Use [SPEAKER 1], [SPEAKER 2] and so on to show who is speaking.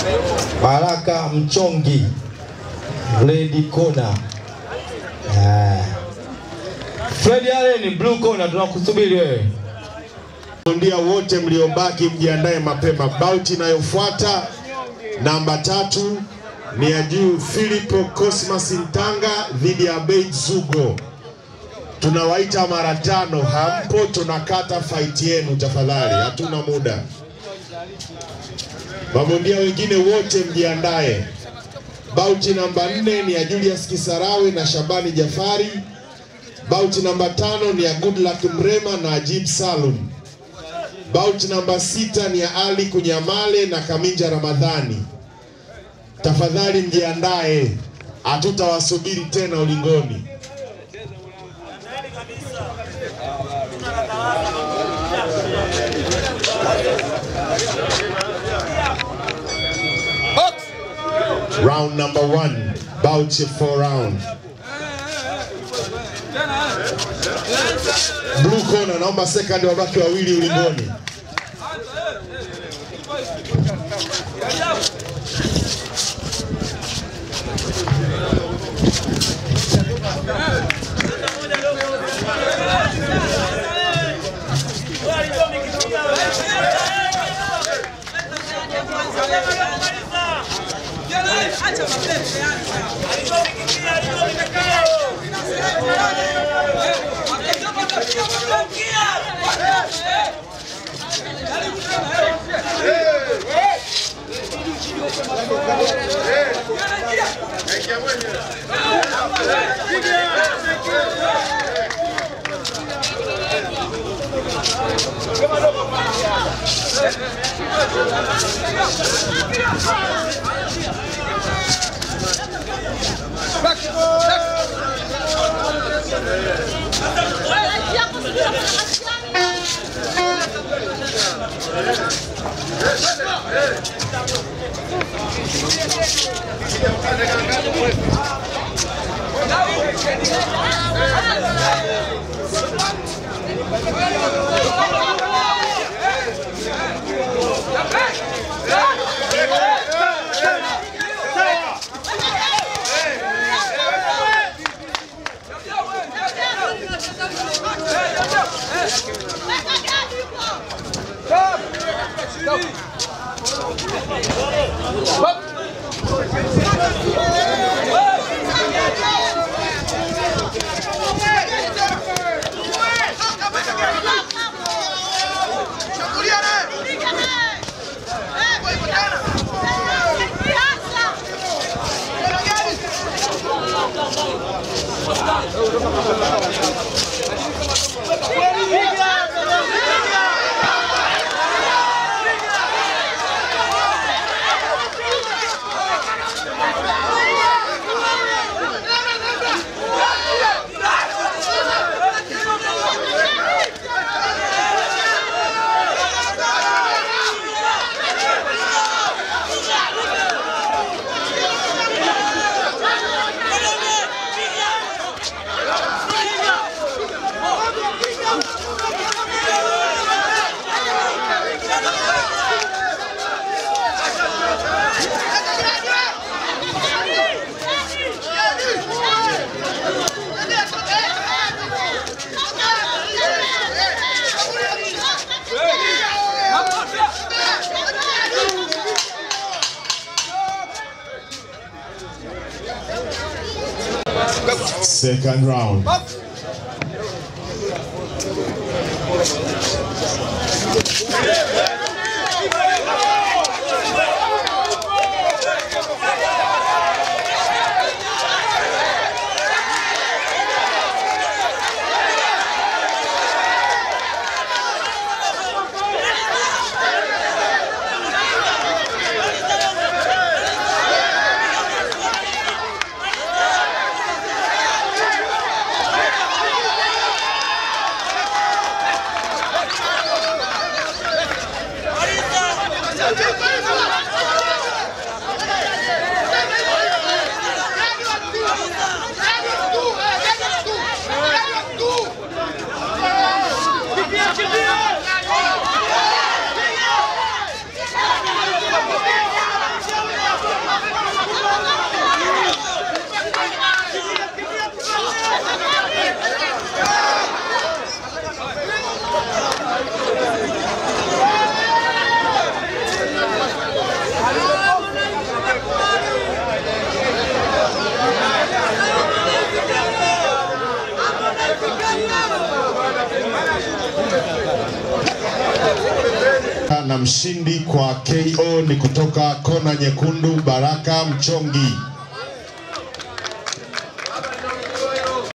[SPEAKER 1] Baraka Mchongi, Red Corner. Ah. Fred Allen, Blue Corner, tunakusubiri wewe.
[SPEAKER 2] Bondia wote mliobaki mjiandae mapema. Bauti inayofuata namba tatu ni ya juu Filipo Cosmas Ntanga dhidi ya Abeid Zugo. Tunawaita mara tano, hampo, tunakata faiti yenu tafadhali, hatuna muda. Mabondia wengine wote mjiandae. Bauti namba nne ni ya Julius Kisarawe na Shabani Jafari. Bauti namba tano ni ya Goodluck Mrema na Ajib Salum. Bauti namba sita ni ya Ali Kunyamale na Kaminja Ramadhani. Tafadhali mjiandae, hatutawasubiri tena ulingoni. Round number one, Bauchi four round. Blue corner, naomba second wabaki wawili ulingoni. Second round. na mshindi kwa KO ni kutoka kona nyekundu Baraka Mchongi.